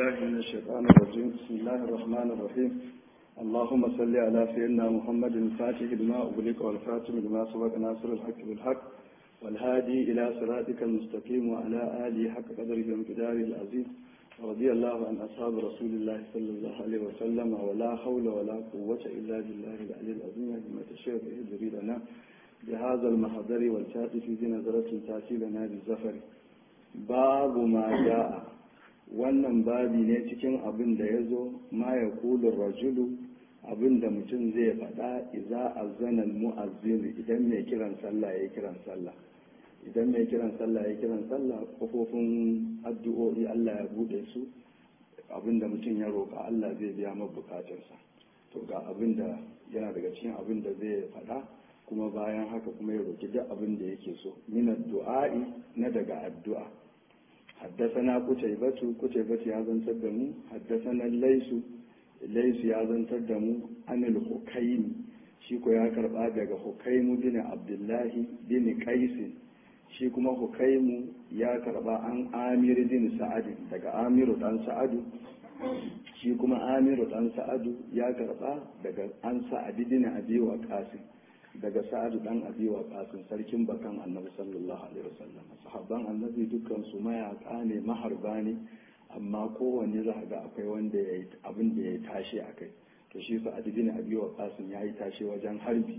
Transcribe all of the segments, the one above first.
بالله من الشيطان الرجيم بسم الله الرحمن الرحيم اللهم صل على سيدنا محمد الفاتح لما أغلق والخاتم لما سبق ناصر الحق بالحق والهادي إلى صراطك المستقيم وعلى آله حق قدره وامتداره العزيز رضي الله عن أصحاب رسول الله صلى الله عليه وسلم ولا حول ولا قوة إلا بالله العلي العظيم كما تشاء به لنا بهذا المحضر والتاتي في نظرة تأتي لنا بالزفر باب ما جاء wannan babi ne cikin abin da ya zo ma ya kulun rajulu abin da mutum zai faɗa iza azzanan mu'azzin idan mai kiran sallah ya kiran sallah idan mai kiran sallah ya kiran sallah kofofin addu'o'i Allah ya bude su abin da mutum ya roƙa Allah zai biya ma bukatarsa to ga abin da yana daga cikin abin da zai faɗa kuma bayan haka kuma ya roƙi duk abin da yake so min addu'a'i na daga addu'a حدثنا قتيبة قتيبة يا زن تدمو حدثنا الليس الليس يا زن تدمو عن الحكيم شيكو يا كربا daga حكيم بن عبد الله بن قيس shi kuma hukaimu ya karba an amir bin sa'adu daga amiru dan sa'adu shi kuma amiru dan sa'adu ya karba daga an sa'adi bin abi wa qasim daga sa'adu dan abi wa qasim sarkin bakan annabi sallallahu alaihi wasallam sahabban annabi dukkan su mayaka ne maharba ne amma kowanne za ga akwai wanda ya yi abin da ya tashi a kai to shi sa'adu bin abi wa qasim ya yi tashi wajen harbi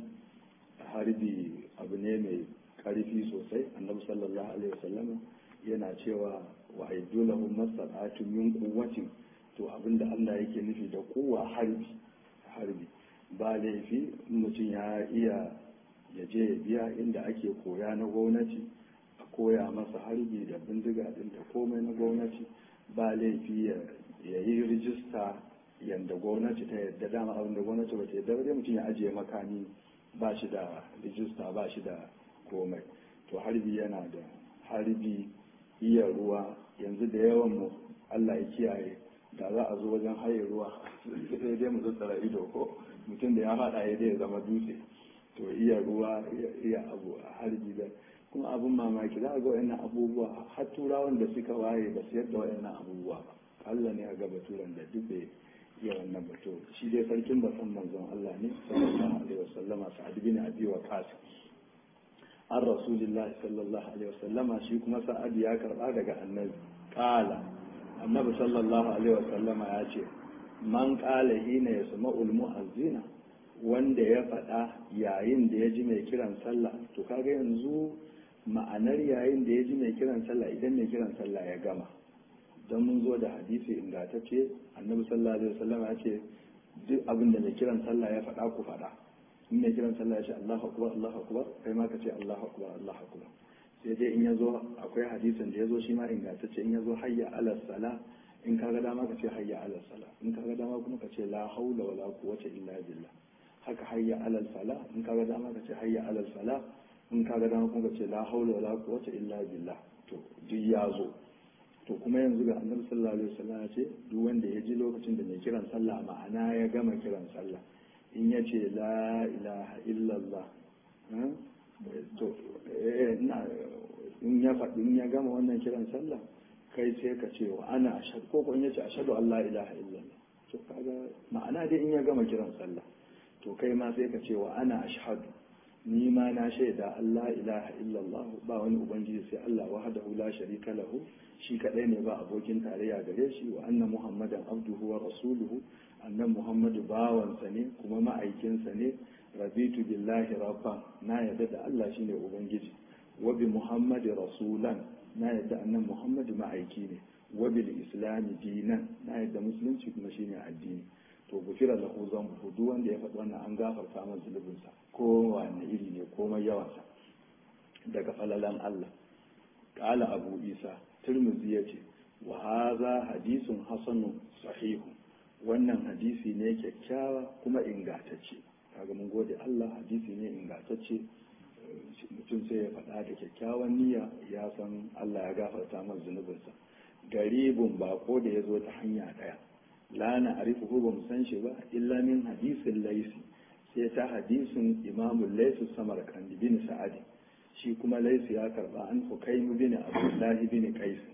harbi abu ne mai karfi sosai annabi sallallahu alaihi wasallam yana cewa wa aidulahu masalatu min quwwatin to abinda Allah yake nufi da kowa harbi harbi ba laifi mutum ya iya ya je ya biya inda ake koya na gwamnati a koya masa harbi da bindiga din da komai na gwamnati ba laifi ya yi rijista yadda gwamnati ta yadda dama abin da gwamnati ba ta yadda ba mutum ya ajiye makami ba shi da rijista ba shi da komai to harbi yana da harbi iya ruwa yanzu da yawan mu Allah ya kiyaye da za a zo wajen haye ruwa sai dai mu tsara ido ko mutum da ya faɗa ya dai zama dutse to iya ruwa iya abu a harbi da kuma abin mamaki za a ga wayannan abubuwa har turawan da suka waye ba su yadda wayannan abubuwa ba Allah ne a ga baturan da duk bai iya wannan batu shi dai sarkin basan manzon Allah ne sallallahu alaihi wasallama sa'ad bin abi waqas an rasulillah sallallahu alaihi wasallama shi kuma sa'ad ya karba daga annabi qala annabi sallallahu alaihi wasallama ya ce man qala hina yasma'ul mu'azzina wanda ya faɗa yayin da ya ji mai kiran sallah to kaga yanzu ma'anar yayin da ya ji mai kiran sallah idan mai kiran sallah ya gama don mun zo da hadisi ingantacce annabi sallallahu alaihi wasallama ya ce duk abin da mai kiran sallah ya faɗa ku faɗa in mai kiran sallah ya ce Allahu akbar Allahu akbar kai ma ka ce Allahu akbar Allahu akbar sai dai in yazo akwai hadisin da yazo shi ma ingantacce in yazo hayya ala sala in kaga dama ka ce hayya ala sala in kaga dama kuma ka ce la haula wala quwwata illa billah haka hayya ala sala in kaga dama ka ce hayya ala sala in kaga dama kuma ka ce la haula wala quwwata illa billah to duk ya zo to kuma yanzu ga annabi sallallahu alaihi wasallam ya ce duk wanda ya ji lokacin da mai kiran sallah ma'ana ya gama kiran sallah in ya ce la ilaha illallah to in ya faɗi in ya gama wannan kiran sallah kai sai ka ce wa ana ashadu ko ko in ya ce ashadu Allah ilaha illallah to kaga ma'ana dai in ya gama kiran sallah to kai ma sai ka ce wa ana ashhadu ni ma na shaida Allah ilaha illallah ba wani ubangiji sai Allah wahdahu la sharika lahu shi kadai ne ba abokin tarayya gare shi wa anna muhammadan abduhu wa rasuluhu annan muhammadu bawansa ne kuma ma'aikinsa ne rabitu billahi rabban na yadda da Allah shine ubangiji wa bi muhammadi rasulan na yadda annan muhammadu ma'aiki ne wa bil islami dinan na yadda musulunci kuma shine addini to gufira lahu zambu duk wanda ya faɗi wannan an gafarta masa zulubinsa ko wani iri ne komai yawansa daga falalan Allah qala abu isa tirmidhi yace wa hadha hadithun hasanun sahihun wannan hadisi ne kyakkyawa kuma ingantacce kaga mun gode Allah hadisi ne ingantacce mutum sai ya faɗa da kyakkyawan niyya ya san Allah ya gafarta masa zunubinsa garibun bako da ya zo ta hanya ɗaya la na arifu ba mu san shi ba illa min hadisin laisi sai ta hadisin imamun laisu samar kandi bin sa'adi shi kuma laisu ya karba an hukaimu bin abdullahi bin qais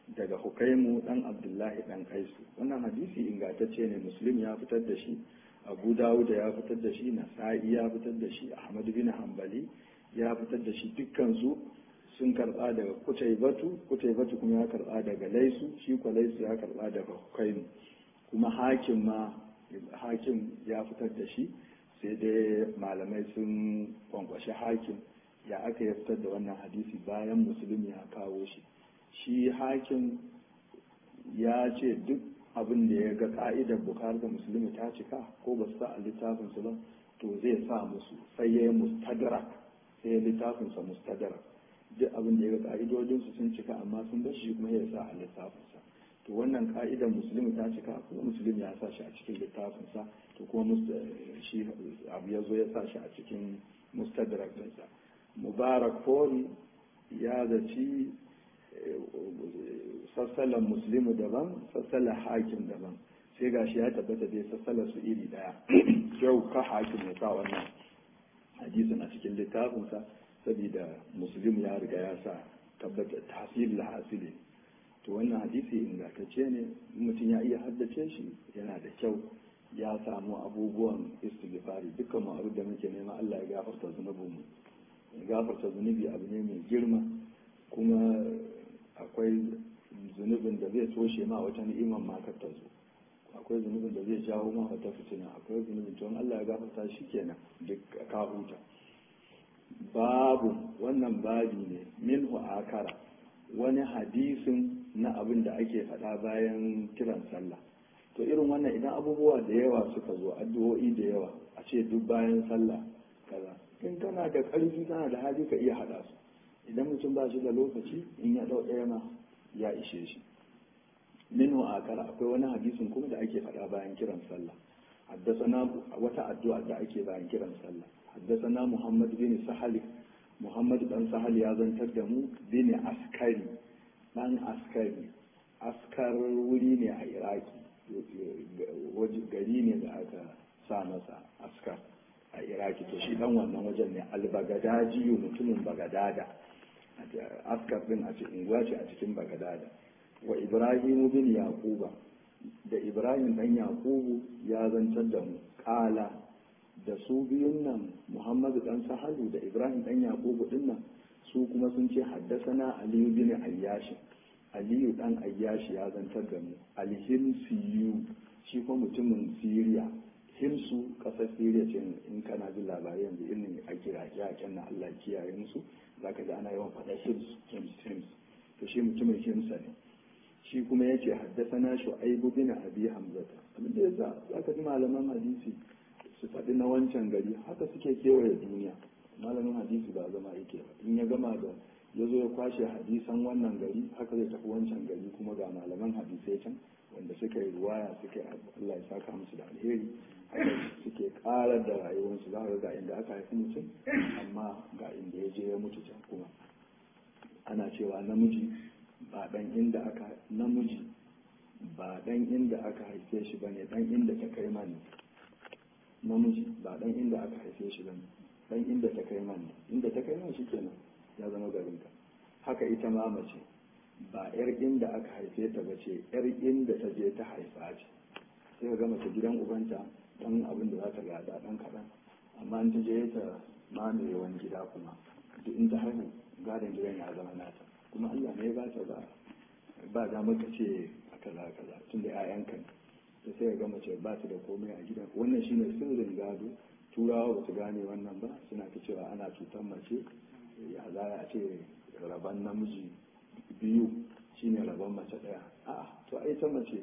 daga hukaimu dan abdullahi dan kaisu wannan hadisi ingantacce ne muslim ya fitar da shi abu dawud ya fitar da shi nasa'i ya fitar da shi ahmad bin hanbali ya fitar da shi dukkan su sun karba daga kutaibatu kutaibatu kuma ya karba daga laisu shi ko laisu ya karba daga hukaimu kuma hakim ma hakim ya fitar da shi sai dai malamai sun kwankwashi hakim ya aka ya fitar da wannan hadisi bayan musulmi ya kawo shi shi hakim ya ce duk abin da ya ga ka'idar bukar da musulmi ta cika ko ba su sa a littafinsu ba to zai sa musu sai ya yi mustadrak sai ya littafinsa mustadrak duk abin da ya ga ka'idodinsu sun cika amma sun bar shi kuma ya sa a littafinsa to wannan ka'idar musulmi ta cika kuma musulmi ya sa shi a cikin littafinsa to kuma shi abu ya zo ya sa shi a cikin mustadrak ɗinsa mubarak fori ya zaci sassalan muslimu daban sassalan hakim daban sai gashi ya tabbata dai sassalan su iri daya kyau ka hakim ya sa wannan hadisin a cikin littafinsa saboda muslim ya riga ya sa tabbata tasiri da hasili to wannan hadisi ingantacce ne mutum ya iya haddace shi yana da kyau ya samu abubuwan istighfari dukkan mu abin da muke nema Allah ya gafarta zunubinmu gafarta zunubi abu ne mai girma kuma akwai zunubin da zai toshe ma wata ni'imar makar ta zo akwai zunubin da zai jawo ma wata fitina akwai zunubin to Allah ya gafarta shi kenan duk ka huta babu wannan babi ne minhu akara wani hadisin na abin da ake faɗa bayan kiran sallah to irin wannan idan abubuwa da yawa suka zo addu'o'i da yawa a ce duk bayan sallah kaza in kana da ƙarfi kana da hali ka iya haɗa su idan mutum ba shi da lokaci in ya ɗau ɗaya ma ya ishe shi minhu akara akwai wani hadisin kuma da ake faɗa bayan kiran sallah haddasana wata addu'a da ake bayan kiran sallah haddasana muhammad bin sahal muhammad dan sahal ya zantar da mu bin askari dan askari askar wuri ne a iraki gari ne da aka sa masa askar a iraki to shi dan wannan wajen ne albagadadiyu mutumin bagadada askar din a cikin unguwa ce a cikin bagadada wa ibrahimu bin yaquba da ibrahim dan yaqubu ya zantar da mu kala da su biyun nan muhammadu dan sahalu da ibrahim dan yaqubu din nan su kuma sun ce haddasana aliyu bin ayyashi aliyu dan ayyashi ya zantar da mu alhimsiyu shi kuma mutumin siriya himsu kasar siriya ce in kana jin labarai yanzu irin a kira yaken na allah kiyaye musu zaka ji ana yawan faɗa hims hims hims to shi mutumin himsa ne shi kuma ya ce haddasana shu'aibu bin abi hamzata abin da yasa zaka ji malaman hadisi su faɗi na wancan gari haka suke kewaye duniya malamin hadisi ba zama yake ba in ya gama da ya zo ya kwashe hadisan wannan gari haka zai tafi wancan gari kuma ga malaman hadisai can wanda suka yi ruwaya suka yi Allah ya saka musu da alheri haka suke karar da rayuwarsu za ga inda aka haifi mutum amma ga inda ya je ya mutu can kuma ana cewa namiji ba dan inda aka namiji ba dan inda aka haife shi bane dan inda ta kai mani namiji ba dan inda aka haife shi bane dan inda ta kai mani inda ta kai mani shikenan ya zama garinka haka ita ma mace ba yar inda aka haife ta ba ce yar inda ta je ta haifa ce sai ka ga mace gidan ubanta dan abin da za ta gada dan kaɗan amma in ta je ta mamaye wani gida kuma duk in ta haihu gadon gidan ya zama nata kuma Allah ne ba ta ba ba da maka ce a kaza kaza tun da 'ya'yanka ne ta sai ga mace ba ta da komai a gidan wannan shine sirrin gado turawa ba su gane wannan ba suna ta cewa ana cutar mace ya za a ce rabon namiji biyu shine rabon mace ɗaya a to ai ta mace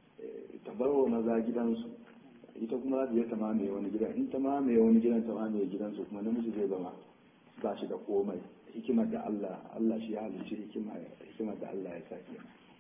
ta bar wa maza gidansu ita kuma za ta mamaye wani gidan in ta mamaye wani gidan ta mamaye gidansu kuma namiji zai zama ba shi da komai hikimar da Allah Allah shi ya halicci hikimar da Allah ya sake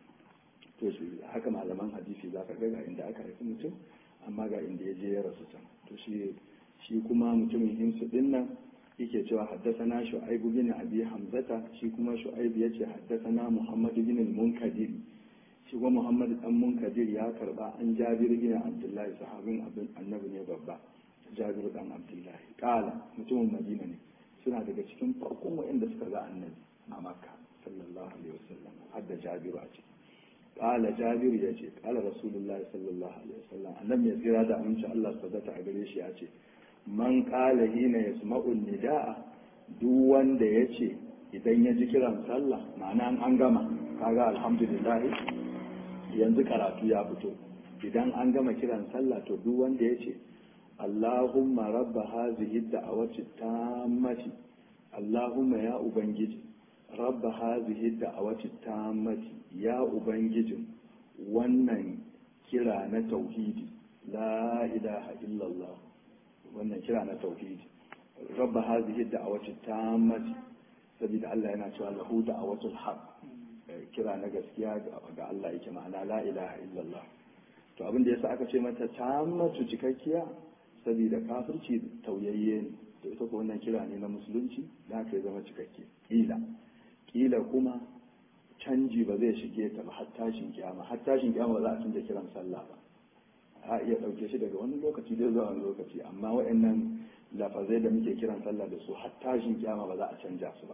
to shi haka malaman hadisi za ka ga inda aka haifi mutum amma ga inda ya je ya rasu can to shi shi kuma mutumin himsu din nan yake cewa haddasana shu'aib bin abi hamzata shi kuma shu'aib yace haddasana muhammad bin al-munkadir shi kuma muhammad dan munkadir ya karba an jabir bin abdullahi sahabin abin annabi ne babba jabir dan abdullahi kala mutumin madina ne suna daga cikin farkon wa'anda suka ga annabi a makka sallallahu alaihi wasallam har da jabiru a ciki qala jabir ya ce qala rasulullahi sallallahu alaihi wasallam annabi ya tsira da aminci Allah tabbata a gare shi ya ce man qala hina yasma'u nidaa duk wanda ya ce idan ya ji kiran sallah ma'ana an gama kaga alhamdulillah yanzu karatu ya fito idan an gama kiran sallah to duk wanda ya ce Allahumma rabba hazihi da'awati tammati Allahumma ya ubangiji rabba hazihi da'awati tammati ya ubangijin wannan kira na tauhidi la ilaha illallah wannan kira na tauhidi rabba hazihi da'awati tammati saboda Allah yana cewa lahu da'awatul haqq kira na gaskiya ga Allah yake ma'ana la ilaha illallah to abin da yasa aka ce mata tammatu cikakkiya saboda kafirci tauyayye ne to ita ko wannan kira ne na musulunci da aka zama cikakke kila kila kuma canji ba zai shige ta ba har tashin kiyama har tashin kiyama ba za a canza kiran sallah ba a iya ɗauke shi daga wani lokaci dai zuwa wani lokaci amma waɗannan lafazai da muke kiran sallah da su har tashin kiyama ba za a canja su ba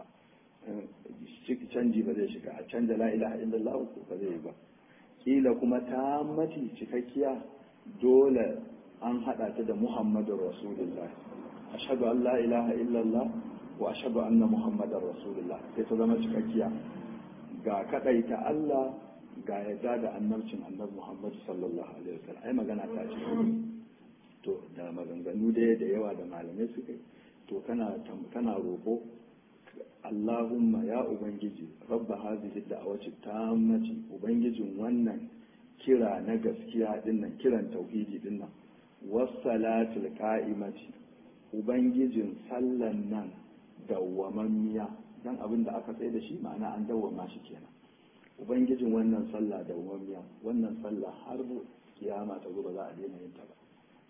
canji ba zai shiga a canja la ilaha illallah ko ba zai yi ba kila kuma ta mati cikakkiya dole an hada ta da muhammadun rasulullah ashhadu an la ilaha illallah wa ashhadu anna muhammadar rasulullah sai ta zama cikakkiya ga kadaita Allah ga yadda da annabcin annabi Muhammad sallallahu alaihi wasallam ai magana ta ce to da maganganu da da yawa da malamai suka yi to kana kana roƙo Allahumma ya ubangiji rabba hazihi da'awati tammati ubangijin wannan kira na gaskiya dinnan kiran tauhidi dinnan wassalatul qa'imati ubangijin sallan nan dawwamammiya dan abin da aka tsaye da shi ma'ana an dawwama shi kenan ubangijin wannan sallah dawwammiya wannan sallah har kiyama ta gobe za a daina yin ta ba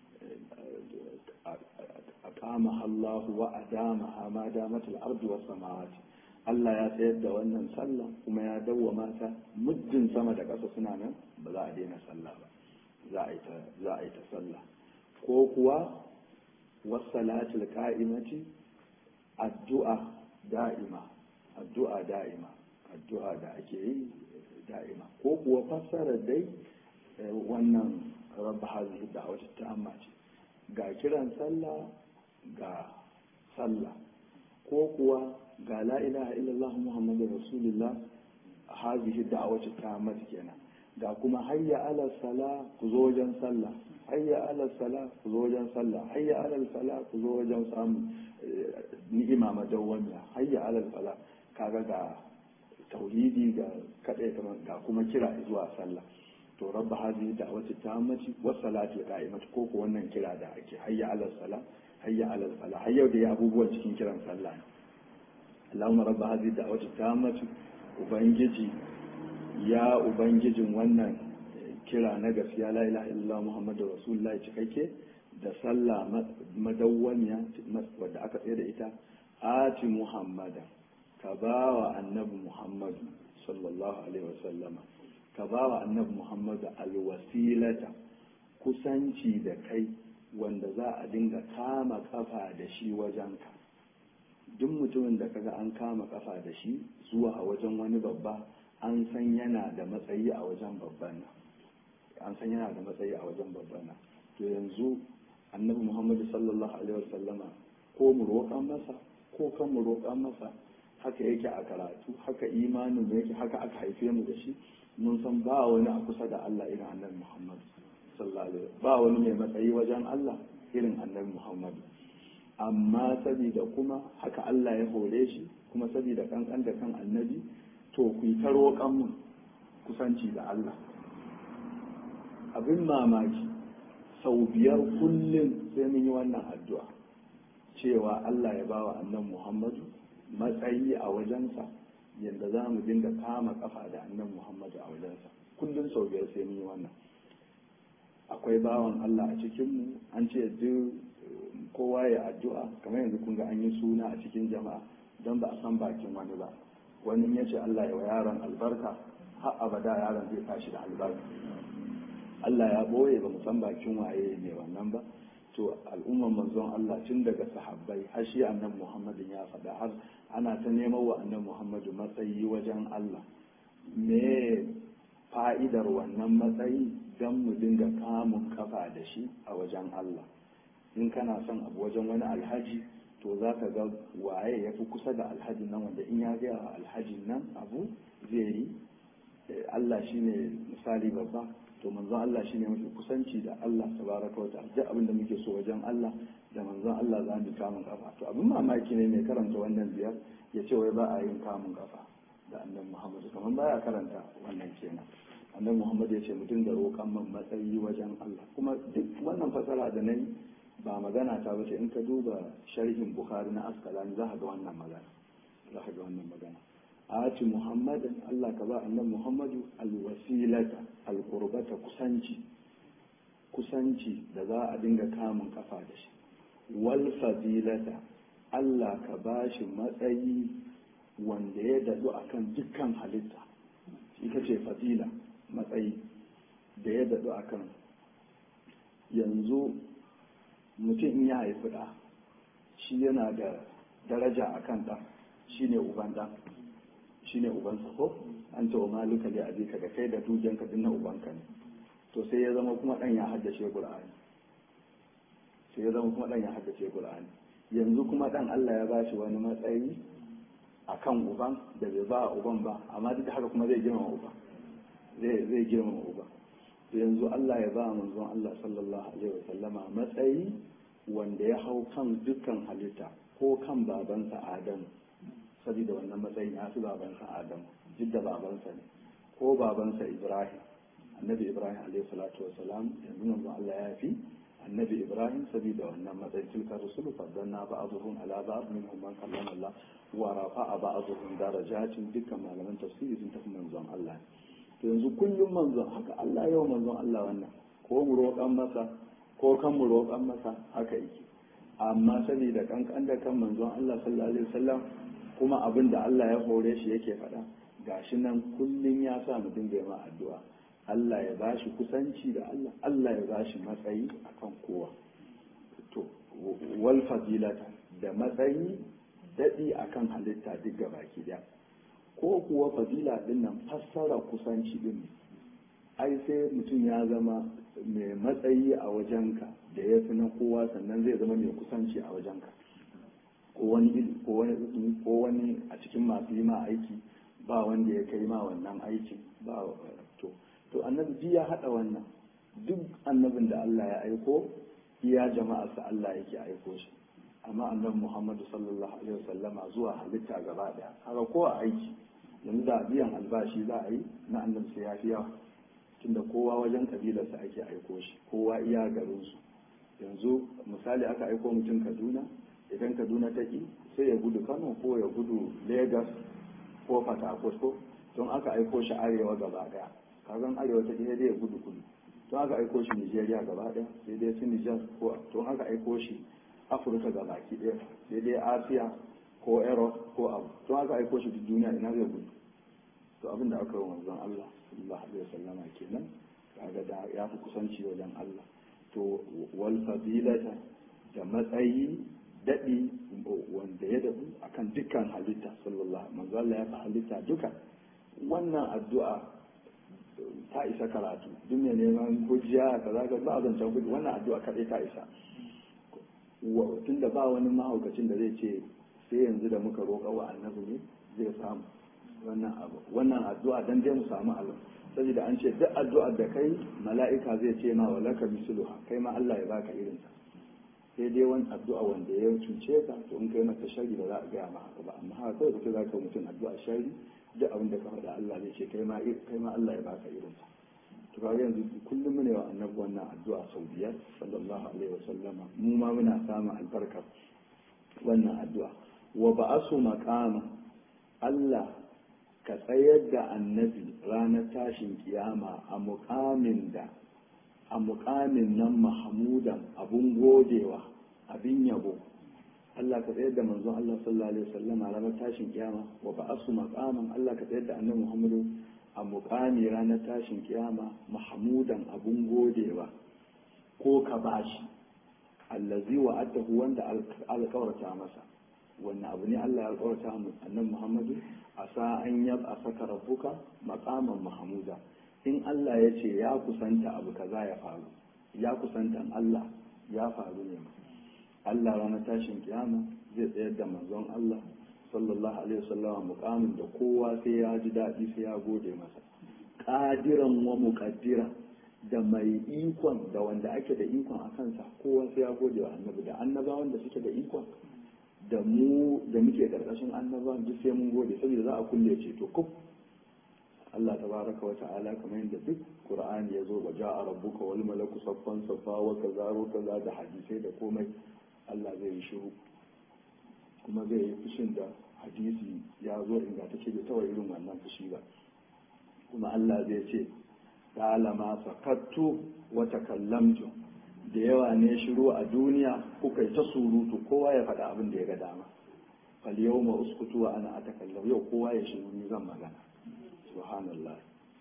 aqama Allahu wa adama ma damat al-ardu was samawati Allah ya tsayar da wannan sallah kuma ya dawwama ta muddin sama da ƙasa suna nan ba za a daina sallah ba za a yi ta za a yi ta sallah ko kuwa wasalatul qa'imati addu'a da'ima addu'a da'ima addu'a da ake yi da'ima ko kuwa fassara dai wannan rabba hazihi da'awati ta'amma ce ga kiran sallah ga sallah ko kuwa ga la ilaha illallah muhammadur rasulullah hazihi da'awati ta'amma kenan ga kuma hayya ala sala ku zo wajen sallah hayya ala sala ku zo wajen sallah hayya ala sala ku zo wajen samun ni'ima madawwamiya hayya ala sala kaga ga tauhidi ga kadai ga kuma kira zuwa sallah to rabba hadhihi da'wati tammati was salati qa'imati ko ko wannan kira da ake hayya ala sala hayya ala sala hayya da ya abubuwan cikin kiran sallah Allahumma rabba hadhihi da'wati tammati ubangiji ya ubangijin wannan kira na gaskiya la ilaha illallah muhammadu rasulullah cikakke da sallah madawwamiya wadda aka tsaye da ita ati muhammada ka ba wa annabi muhammadu sallallahu alaihi wasallama ka ba wa annabi muhammadu alwasilata kusanci da kai wanda za a dinga kama kafa da shi wajenka duk mutumin da kaga an kama kafa da shi zuwa a wajen wani babba an san yana da matsayi a wajen babban nan an san yana da matsayi a wajen babban nan to yanzu annabi muhammadu sallallahu alaihi wasallama ko mu roƙan masa ko kan mu roƙan masa haka yake a karatu haka imanin mu yake haka aka haife mu da shi mun san ba wani a kusa da Allah irin annabi muhammadu sallallahu alaihi ba wani mai matsayi wajen Allah irin annabi muhammadu amma sabida kuma haka Allah ya hore shi kuma sabida kankan da kan annabi to ku yi ta roƙon mu kusanci da Allah abin mamaki sau biyar kullum sai mun yi wannan addu'a cewa Allah ya ba wa annan Muhammadu matsayi a wajensa yadda za mu dinga kama kafa da annan Muhammadu a wajensa kullum sau biyar sai mun yi wannan akwai bawan Allah a cikinmu an ce duk kowa ya addu'a kamar yanzu kun ga an yi suna a cikin jama'a don ba a san bakin wani ba wani ya ce Allah ya wa yaron albarka har abada yaron zai tashi da albarka Allah ya boye ba san bakin waye ne wannan ba to al'umman manzon Allah tun daga sahabbai har shi annabi Muhammadin ya faɗa har ana ta neman wa annabi Muhammadu matsayi wajen Allah me fa'idar wannan matsayi don mu dinga kamun kafa da shi a wajen Allah in kana son abu wajen wani alhaji to za ka ga waye ya fi kusa da alhajin nan wanda in ya gaya wa alhajin nan abu zai yi Allah shi ne misali babba to manzon Allah shi ne mafi kusanci da Allah tabaraka wa ta'ala duk abin da muke so wajen Allah da manzon Allah za mu kamun kafa to abin mamaki ne mai karanta wannan biyar ya ce wai ba a yin kamun kafa da annabi Muhammad kamar baya karanta wannan kenan annabi Muhammad ya ce mu dinga roƙan man matsayi wajen Allah kuma duk wannan fasara da nayi ba magana ta bace in ka duba sharhin Bukhari na Asqalani za ka ga wannan magana za ka ga wannan magana ati Muhammadin Allah ka ba annabi Muhammadu alwasilata alqurbata kusanci kusanci da za a dinga kamun kafa da shi wal fadilata Allah ka ba shi matsayi wanda ya dadu akan dukkan halitta ita ce fadila matsayi da ya daɗu a kan yanzu mutum in ya haifi ɗa shi yana da daraja a kan ɗa shi ne uban ɗa shi ne ubansa ko an ce wa maluka da abika da kai da dukiyanka duk na ubanka ne to sai ya zama kuma ɗan ya haddace ƙur'ani sai ya zama kuma ɗan ya haddace ƙur'ani yanzu kuma ɗan Allah ya ba shi wani matsayi a kan uban da bai ba uban ba amma duk da haka kuma zai girmama uban zai girmama uba yanzu Allah ya ba manzon Allah sallallahu alaihi wa sallama matsayi wanda ya hau kan dukkan halitta ko kan babansa Adam saboda wannan matsayin ya fi babansa Adam duk da babansa ne ko babansa Ibrahim annabi Ibrahim alaihi salatu wa salam yanzu manzon Allah ya fi annabi Ibrahim saboda wannan matsayin tilka rusulu fadanna ba'dhum ala ba'd minhum man kallama Allah wa rafa'a ba'dhum darajatin dukkan malaman tafsiri sun tafi manzon Allah ne yanzu kullum manzon haka Allah yau manzon Allah wannan ko mu roƙan masa ko kan mu roƙan masa haka yake amma saboda kankan da kan manzon Allah sallallahu alaihi wasallam kuma abin da Allah ya hore shi yake faɗa gashi nan kullum ya sa mu dinga ma addu'a Allah ya bashi kusanci da Allah Allah ya bashi matsayi akan kowa to wal fadilata da matsayi dadi akan halitta duk gabaki daya ko kuwa fadila din nan fassara kusanci din ai sai mutum ya zama mai matsayi a wajenka da ya fi na kowa sannan zai zama mai kusanci a wajenka ko wani a cikin masu yi ma aiki ba wanda ya kai ma wannan aikin ba to to annabi ya haɗa wannan duk annabin da Allah ya aiko iya jama'arsa Allah yake aiko shi amma annabi Muhammadu sallallahu alaihi wasallama zuwa halitta gaba daya haka ko a aiki yanzu da biyan albashi za a yi na annabi sai ya fi yawa tunda kowa wajen kabilarsa ake aiko shi kowa iya garinsu yanzu misali aka aiko mutum kaduna idan kaduna ta ki sai ya gudu kano ko ya gudu lagos ko fatakot ko don aka aiko shi arewa gaba daya kagan arewa ta ɗaya dai ya gudu kudu don aka aiko shi nigeria gaba daya sai dai su nijar ko don aka aiko shi afirka ga baki ɗaya sai dai asiya ko europe ko abu don aka aiko shi duk duniya ina zai gudu to abin da aka yi manzon allah sallallahu alaihi wasallama kenan kaga da ya fi kusanci wajen allah to wal fadilata da matsayi daɗi wanda ya daɗu akan dukkan halitta sallallahu manzo Allah ya fi halitta duka wannan addu'a ta isa karatu duk mai neman hujja kaza ka ba zancen hujja wannan addu'a kaɗai ta isa tunda ba wani mahaukacin da zai ce sai yanzu da muka roƙa wa annabi ne zai samu wannan abu wannan addu'a dan dai mu samu Allah saboda an ce duk addu'ar da kai mala'ika zai ce ma walaka misluha kai ma Allah ya baka irinta sai dai wani addu'a wanda ya cuce ka to in kai masa shari ba za a gaya ma haka ba amma haka kawai kuka za ka mutum addu'a shari duk abin da ka faɗa Allah zai ce kai ma kai ma Allah ya baka irin sa to kaga yanzu kullum mune wa annabi wannan addu'a sau biyar sallallahu alaihi wa sallama mu ma muna samun albarkar wannan addu'a wa ba'asu maqama Allah ka tsayar da annabi ranar tashin kiyama a muƙamin da a mukamin nan mahamudan abun godewa abin yabo Allah ka tsayar da manzon Allah sallallahu alaihi wasallam a ranar tashin kiyama wa ba'asu maqaman Allah ka tsayar da annabi Muhammadu a mukami ranar tashin kiyama mahamudan abun godewa ko ka bashi allazi wa'adahu wanda alƙawarta masa wannan abu ne Allah ya alƙawarta annabi Muhammadu asa an yab asaka rabbuka maqaman mahmuda in Allah ya ce ya kusanta abu kaza ya faru ya kusantan Allah ya faru ne Allah ranar tashin kiyama zai tsayar da manzon Allah sallallahu alaihi wasallam mukamin da kowa sai ya ji daɗi sai ya gode masa qadiran wa muqaddira da mai ikon da wanda ake da ikon a kansa kowa sai ya gode wa annabi da annabawan da suke da ikon da mu da muke karkashin annabawan duk sai mun gode saboda za a kulle ce to kuf Allah tabaraka wa ta'ala kamar yadda duk Qur'ani ya zo ba ja'a rabbuka wal malaku saffan saffa wa kaza wa kaza da hadisai da komai Allah zai yi shiru kuma zai yi fushin da hadisi ya zo ingantacce da tawa irin wannan fushi ba kuma Allah zai ce ta'alama sakattu wa takallamtu da yawa ne shiru a duniya kuka yi ta surutu kowa ya faɗa abin da ya ga dama fal yawma uskutu wa ana atakallam yau kowa ya shiru ni zan magana subhanallah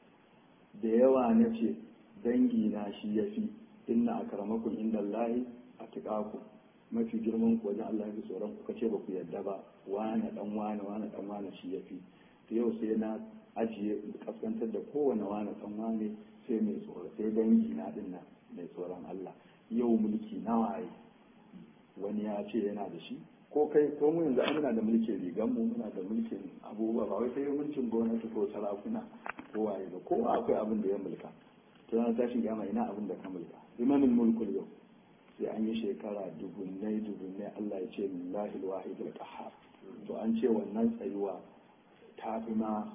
da yawa na ce dangi na shi yafi inna akramakum indallahi atqakum mafi girman ku wajen Allah ya tsoron kuka ce ba ku yadda ba wane dan wane wane dan wane shi yafi to yau sai na ajiye kaskantar da kowane wane dan wane sai mai tsoro sai dangi na din nan mai tsoron Allah yau mulki nawa yi wani ya ce yana da shi ko kai ko mu yanzu muna da mulkin rigan mu muna da mulkin abubuwa ba wai sai mulkin gwamnati ko sarakuna ko waye ba kowa akwai abin da ya mulka to na tashin kiyama ina abin da ka mulka limanin mulkul yau sai an yi shekara dubunnai dubunnai Allah ya ce lillahi alwahid alqahhar to an ce wannan tsayuwa ta fi ma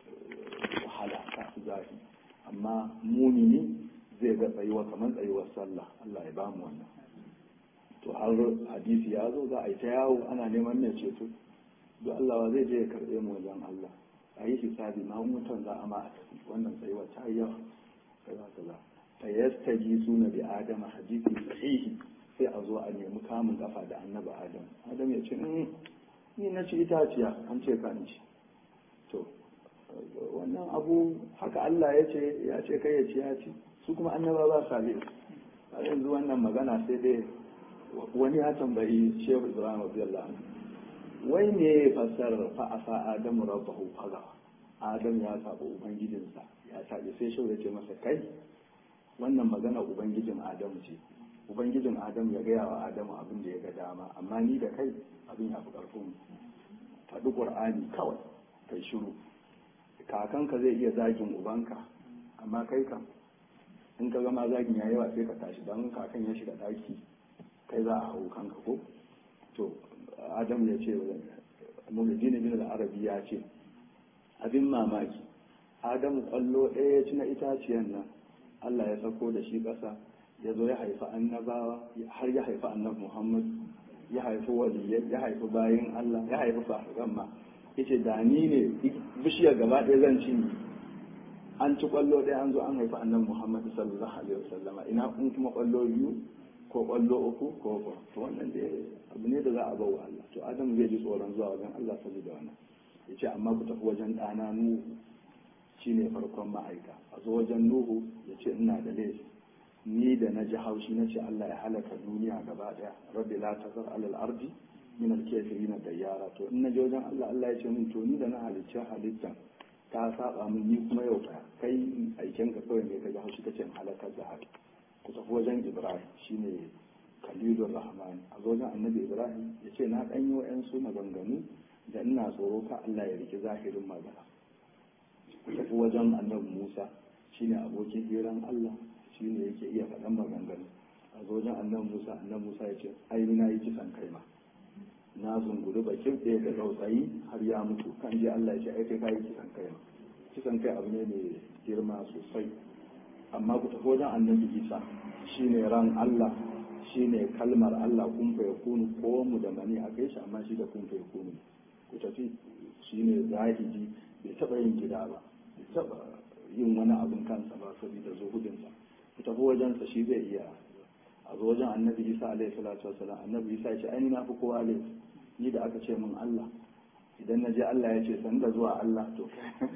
wahala ta fi zafi amma mumini zai ga tsayuwa kamar tsayuwar sallah Allah ya bamu wannan to har hadisi ya zo za a yi ta yawo ana neman mai ceto duk Allah zai je ya karɓe mu wajen Allah a yi hisabi ma mutan za a ma a tafi wannan tsayuwa ta yi yawa kaza kaza fa yastaji suna bi adama hadisi sahihi sai a zo a nemi kamun kafa da annabi adam adam ya ce ni na ci itaciya an ce ka ci to wannan abu haka Allah ya ce ya ce kai ya ci ya ci su kuma annaba ba sa bi a yanzu wannan magana sai dai wani ya tambayi shehu ibrahim radiyallahu anhu wai me fassarar fa asa adamu rabbahu faga adam ya saba ubangijinsa ya sabe sai shehu ya ce masa kai wannan magana ubangijin adamu ce ubangijin adamu ya gaya wa adamu abin da ya ga dama amma ni da kai abin ya fi ƙarfin faɗi ƙur'ani kawai kai shiru kakanka zai iya zagin ubanka amma kai kam in ka gama zagin ya yawa sai ka tashi don kakan ya shiga ɗaki kai za a hau kanka ko to adamu ya ce mulidin bin arabi ya ce abin mamaki adamu kwallo ɗaya ya ci na itaciyan nan Allah ya sako da shi ƙasa ya zo ya haifi annabawa har ya haifi annabi Muhammad ya haifi waliyai ya haifi bayin Allah ya haifi fasikan ma yace da ni ne bishiyar gaba ɗaya zan ci an ci kwallo ɗaya an zo an haifi annabi Muhammad sallallahu alaihi wasallama ina kun kuma kwallo biyu ko kwallo uku ko ko to wannan da abu ne da za a bawa Allah to Adam zai ji tsoron zuwa wajen Allah saboda wannan yace amma ku tafi wajen ɗana Nuhu shine farkon ma'aika a zo wajen nuhu ya ce ina da laifi ni da na ji haushi na ce Allah ya halaka duniya gaba daya rabbi la tazar alal ardi min al kafirin da yara to in na je wajen Allah Allah ya ce min to ni da na halicci halittan ta saba min ni kuma yau ka kai aiken ka kawai ne ka ji haushi kace in halakar da haka ku tafi wajen Ibrahim shine Khalilur Rahman a zo wajen Annabi Ibrahim ya ce na dan yi wa'ansu maganganu da ina tsoro ka Allah ya riki zahirin magana tafi wajen annabi Musa shine abokin hiran Allah shine yake iya faɗan maganganu a wajen annabi Musa annabi Musa ya ce ai na yi kisan kai ma na zunguri bakin ɗaya da tsautsayi har ya mutu kan je Allah ya ce ai kai kai kisan kai ma kisan kai abu ne mai girma sosai amma ku tafi wajen annabi Isa shine ran Allah shine kalmar Allah kun fa yakunu ko mu da mani a kai shi amma shi da kun fa yakunu ku tafi shine zahidi bai taɓa yin gida ba taba yin wani abin kansa ba saboda zuhudinsa ku tafi wajensa shi zai iya a zo wajen annabi isa alaihi salatu wasalam annabi isa ya ce ai na fi kowa laifi ni da aka ce min allah idan na je allah ya ce san da zuwa allah to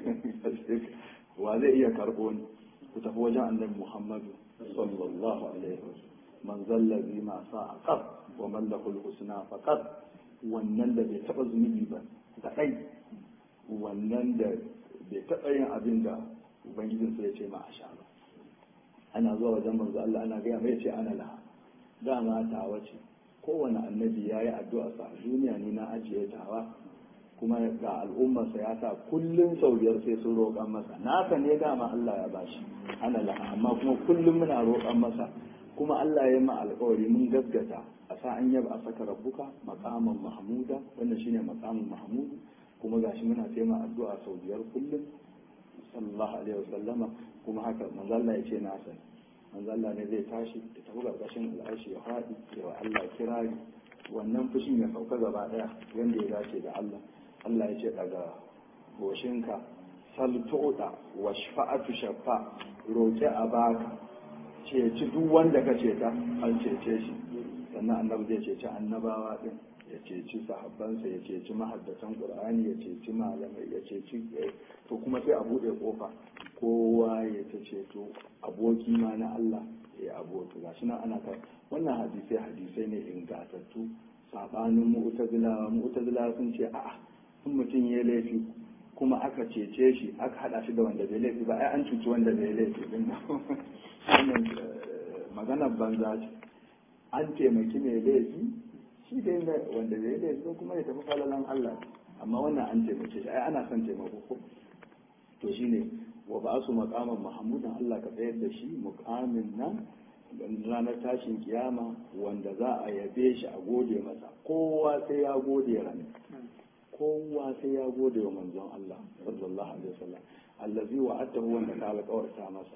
wa zai iya karɓo ni ku tafi wajen annabi muhammadu sallallahu alaihi wasallam man zallabi ma sa aqab wa man lahul husna faqat wannan da bai taba zunubi ba da wannan da bai taɓa yin abin da ubangijin sai ya ce ma a sha ba ana zuwa wajen manzo Allah ana gaya mai ce ana laha dama tawa ce kowane annabi ya yi addu'a sa a duniya ni na ajiye tawa kuma ga al'ummarsa ya sa kullum sau biyar sai sun roƙan masa nasa ne dama Allah ya bashi ana laha amma kuma kullum muna roƙan masa kuma Allah ya ma alƙawari mun gaskata a sa an yaba a saka rabbuka maqaman mahmuda wannan shine maqamin mahmud kuma gashi muna taima addu'a sau biyar kullum sallallahu alaihi wasallama kuma haka manzo Allah ya ce na san manzo Allah ne zai tashi da tafi karkashin al'arshi ya faɗi ya wa Allah kirari wannan fushin ya sauka gaba daya wanda ya dace da Allah Allah ya ce daga goshinka sal tu'ta wa shafa'atu shafa roƙi a baka ceci duk wanda ka ceta an cece shi sannan annabi zai ceci annabawa din ya ceci sahabbansa ya ceci mahaddatan qur'ani ya ceci malamai ya ceci to kuma sai a bude kofa kowa ya ta ceto aboki ma na Allah ya aboki gashi nan ana kai wannan hadisai hadisai ne ingantattu sabanin mu'tazilawa mu'tazilawa sun ce a'a in mutum ya laifi kuma aka cece shi aka hada shi da wanda bai laifi ba ai an cuci wanda bai laifi din wannan maganar banza ce an taimaki mai laifi shi dai wanda bai laifi kuma ya tafi falalan Allah amma wannan an taimake shi ai ana son taimako ko to shine wa ba su maqaman mahmudan Allah ka tsayar da shi muqamin nan ranar tashin kiyama wanda za a yabe shi a gode masa kowa sai ya gode ranar kowa sai ya gode wa manzon Allah sallallahu alaihi wasallam allazi wa'atahu wanda ka alƙawarta masa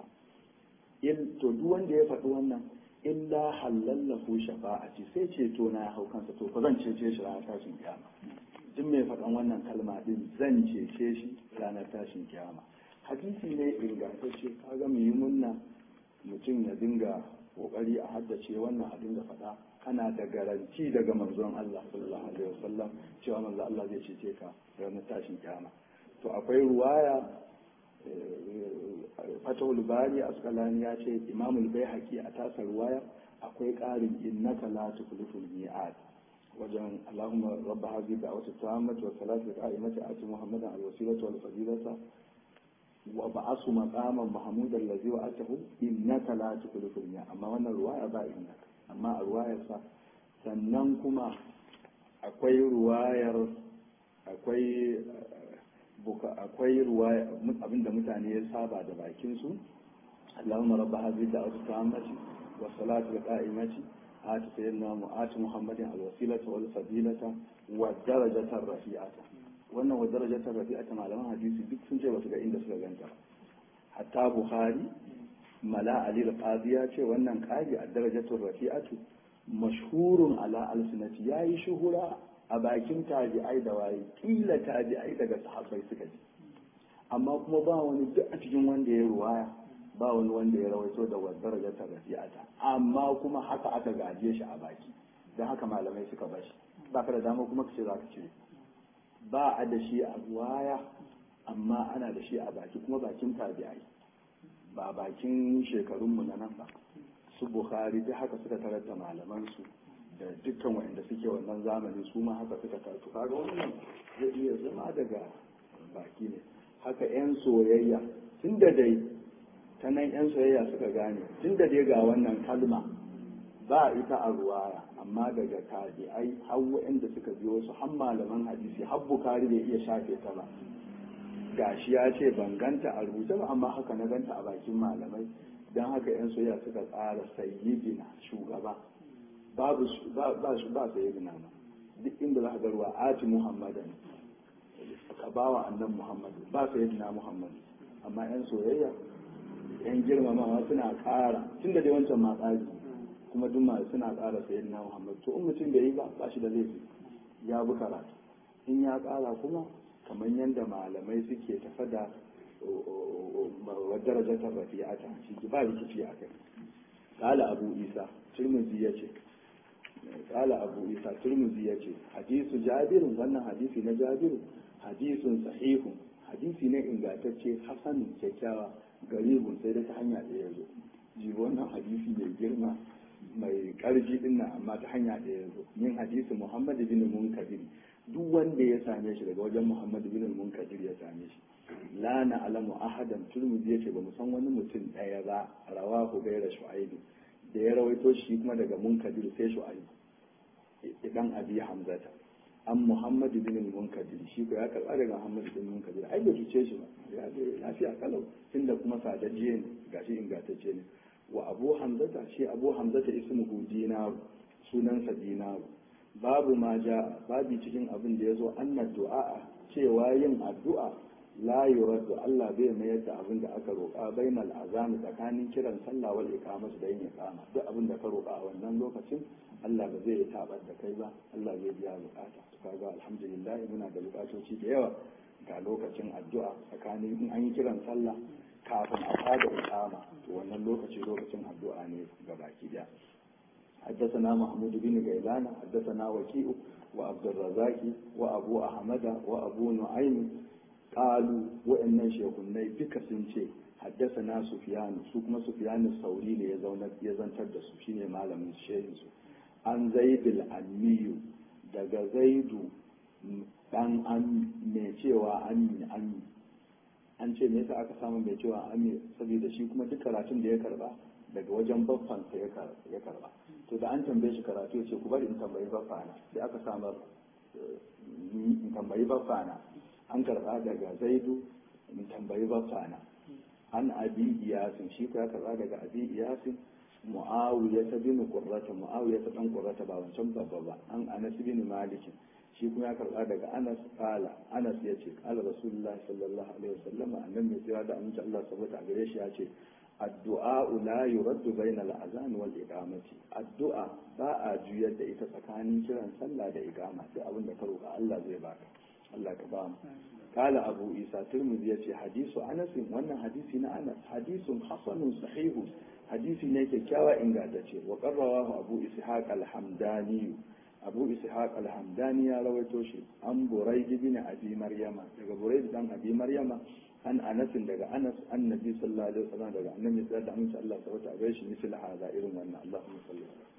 in to duk wanda ya faɗi wannan illa halallahu shafa'ati sai ceto na ya hau kansa to fa zan cece shi ranar tashin kiyama duk mai faɗan wannan kalma din zan cece shi ranar tashin kiyama hadisi ne ingantacce kaga mu yi munna mutum ya dinga kokari a haddace wannan a dinga faɗa kana da garanti daga manzon Allah sallallahu alaihi wasallam cewa manzon Allah zai cece ka ranar tashin kiyama to akwai ruwaya fatahul bari askalani ya ce imamul bai haƙi a tasa ruwaya akwai ƙarin innaka la tukhliful mi'ad wajen allahumma rabba hadhihi da'wati tammati wa salatu qa'imati ati muhammadan alwasilata wal fadilata wa ba'asu maqaman mahmudan allazi wa'atahu innaka la tukhliful mi'ad amma wannan ruwaya ba innaka amma a ruwayar sa sannan kuma akwai ruwayar akwai akwai ruwa abinda mutane ya saba da bakin su Allahumma rabba hadhihi da'wati tammati wa salatu qa'imati ati sayyidina mu'ati muhammadin alwasilata wal fadilata wa darajata rafi'ata wannan wa darajata rafi'ata malaman hadisi duk sun ce basu ga inda suka ganta hatta bukhari mala ali al-qadi ya ce wannan qadi a darajatu rafi'atu mashhurun ala alsinati yayi shuhura a bakin tabi'ai da waye kila tabi'ai daga sahabbai suka ji amma kuma ba wani duk a cikin wanda ya ruwaya ba wani wanda ya rawaito da wadar da rafi'ata amma kuma haka aka gaje shi a baki don haka malamai suka bashi ba ka da dama kuma ka ce za ka cire ba a da shi a ruwaya amma ana da shi a baki kuma bakin tabi'ai ba bakin shekarunmu na nan ba su bukhari duk haka suka tarar da malamansu da dukkan waɗanda suke wannan zamani su ma haka suka taru kaga wannan zai iya zama daga baki ne haka 'yan soyayya tun da dai ta nan 'yan soyayya suka gane tun da dai ga wannan kalma ba ita a ruwaya amma daga tabi'ai har waɗanda suka biyo su har malaman hadisi har bukari bai iya shafe ta ba gashi ya ce ban ganta a rubuce ba amma haka na ganta a bakin malamai don haka 'yan soyayya suka tsara sayyidina shugaba babu ba su ba sai yana ma duk inda za ka ga ruwa ati muhammadan ka ba wa annan muhammadu ba sai yana muhammadu amma yan soyayya yan girmamawa suna ƙara tun da dai wancan ma tsari kuma duk masu suna ƙara sai yana muhammadu to in mutum bai yi ba ba shi da laifi ya bi karatu in ya ƙara kuma kamar yadda malamai suke tafa da darajatar rafi'ata shi ba rikici a kai قال أبو إيسى ترمذي يجي قال أبو إيسى ترمذي يجي حديث جابر وانا حديث جابر حديث صحيح حديث ne ingantacce hasan kyakkyawa garibun sai da ta hanya da ya zo ji wannan hadisi mai girma mai karji din nan amma ta hanya da ya zo min hadisi muhammad bin munkadir duk wanda ya same shi daga wajen muhammad bin munkadir ya same shi la na'lamu ahadan turmudi yace ba mu san wani mutum daya ba rawahu gaira shu'aib da ya rawaito shi kuma daga munkadir sai shu'aib idan abi hamzata an muhammad bin munkadir shi ko ya karba daga muhammad bin munkadir ai bai cuce shi ba ya ce lafiya kalau tunda kuma sadajje ne gashi ingantacce ne wa abu hamzata shi abu hamzata ismuhu dinaru sunansa dinaru babu ma ja babu cikin abin da ya zo anna du'a cewa yin addu'a la yuraddu Allah bai mayar da abin da aka roƙa bainal azami tsakanin kiran sallah wal iqamah da yin iqama duk abin da ka roƙa a wannan lokacin Allah ba zai tabar da kai ba Allah zai biya bukata to kaga alhamdulillah muna da bukatoci da yawa ga lokacin addu'a tsakanin in an yi kiran sallah kafin a fada iqama to wannan lokaci lokacin addu'a ne ga baki daya حدثنا محمود بن غيلان حدثنا وكيء وعبد الرزاق وابو احمد وابو نعيم قالوا وان شيخني duka sun ce حدثنا سفيان su kuma سفيان الثوري ne ya zauna ya zantar da su shine malamin shehin su an zaidul ammiyu daga zaidu dan an mai cewa ammi ammi an ce me yasa aka samu mai cewa ammi saboda shi kuma duk karatun da ya karba daga wajen baffansa ya karba to da an tambaye shi karatu ya ce ku bari in tambayi baffana sai aka samar in tambayi baffana an karba daga zaidu in tambayi baffana an abi iyasin shi ko ya karba daga abi iyasin muawiya ta bin qurrata muawiya ta dan qurrata ba wancan babba ba an anas bin malik shi kuma ya karba daga anas qala anas yace qala rasulullahi sallallahu alaihi wasallam annabi mai tsira da aminci Allah saboda gare shi ya ce addu'a la yuraddu bayna al-azan wal iqamati addu'a ba a juyar da ita tsakanin kiran sallah da iqama sai abin da ka roƙa Allah zai baka Allah ka ba mu kala abu isa turmuzi yace hadisu anas wannan hadisi na anas hadisun hasanun sahihu hadisi ne kyakkyawa ingantacce wa qarrawahu abu ishaq al-hamdani abu ishaq al-hamdani ya rawaito shi an buraid bin abi maryama daga buraid dan abi maryama an anasin daga anas annabi sallallahu alaihi wasallam daga annabi sallallahu alaihi wasallam Allah ta wata gaishe misal hada irin wannan Allahumma salli